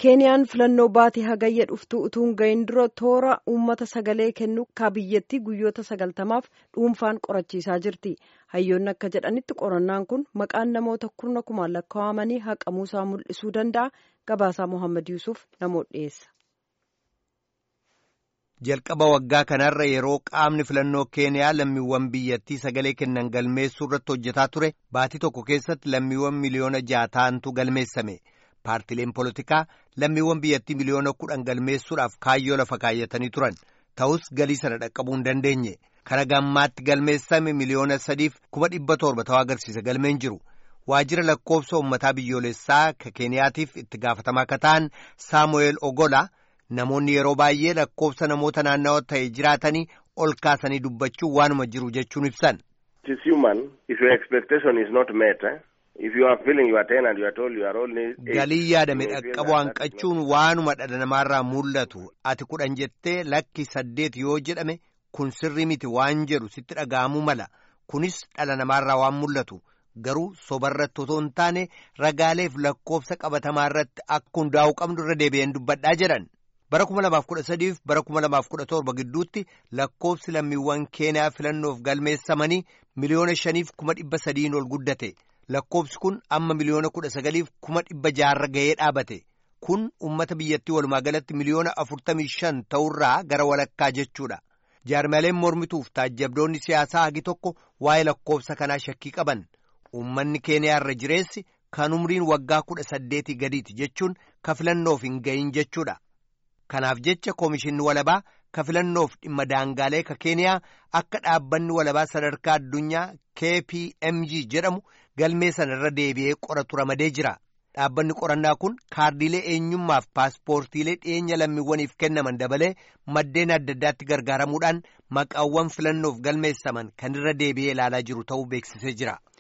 keeniyaan filannoo baatii hagayya dhuftu utuu hin gahin dura toora uummata sagalee kennu ka biyyattii guyyoota sagaltamaaf dhuunfaan qorachiisaa jirti hayyoonni akka jedhanitti qorannaan kun maqaan namoota kurna kumaan lakkaa'amanii haqamuusaa mul'isuu danda'a gabaasaa mohaammed yuusuf namoota dhiyeessa. jalqaba waggaa kanarra yeroo qaamni filannoo keeniyaa lammiiwwan biyyattii sagalee kennan galmeessuu irratti hojjetaa ture baatii tokko keessatti lammiiwwan miliyoona ja'a ta'antu galmeessame. paartileen polotikaa lammiiwwan biyyattii miliyoona kudhan galmeessuudhaaf kaayyoo lafa kaayyatanii turan ta'us galii sana dhaqqabuu hin dandeenye kana gammaatti galmeessame miliyoona sadiif kuma dhibba torba ta'uu agarsiisa galmeen jiru waajjira lakkoofsa uummataa biyyoolessaa ka keeniyaatiif itti gaafatamaa akka ta'an saamu'eel ogola namoonni yeroo baay'ee lakkoofsa namoota naannawa ta'e jiraatanii ol kaasanii dubbachuu waanuma jiru jechuun ibsan. galii yaadame dhaqqabuu hanqachuun waanuma dhala namaarraa mul'atu ati kudhan jettee lakki saddeet yoo jedhame kun sirrii miti waan jedhu sitti dhaga'amuu mala kunis dhala namaarraa waan mul'atu garuu sobarratti otoo hin taane ragaaleef lakkoofsa qabatamaa irratti akka hundaa'uu qabnu irra deebi'een dubbadhaa jedhan. bara kuma lamaaf kudha sadiif bara kuma lamaaf kudha torba gidduutti lakkoofsi lammiiwwan keeniyaa filannoof galmeessamanii miliyoona shaniif kuma dhibba sadiin ol guddate lakkoofsi kun amma miliyoona kudha sagaliif kuma dhibba jaarra ga'ee dhaabate kun ummata biyyattii walumaa galatti miliyoona afurtamii shan ta'urraa gara walakkaa jechuudha jaarmaleen mormituuf taajjabdoonni siyaasaa hagi tokko waa'ee lakkoofsa kanaa shakkii qaban ummanni keeniyaa irra jireessi kan umriin waggaa kudha saddeetii gadiiti jechuun ka filannoof hin gahin jechuudha. kanaaf jecha koomishinni walabaa ka filannoof dhimma daangaalee ka keeniyaa akka dhaabbanni walabaa sadarkaa addunyaa kpmg jedhamu galmee sana irra deebi'ee qoratu ramadee jira dhaabbanni qorannaa kun kaardiilee eenyummaaf paaspoortiilee dhiyeenya lammiiwwaniif kennaman dabalee maddeen adda addaatti gargaaramuudhaan maqaawwan filannoof galmeessaman kan irra deebi'ee ilaalaa jiru ta'uu beeksisee jira.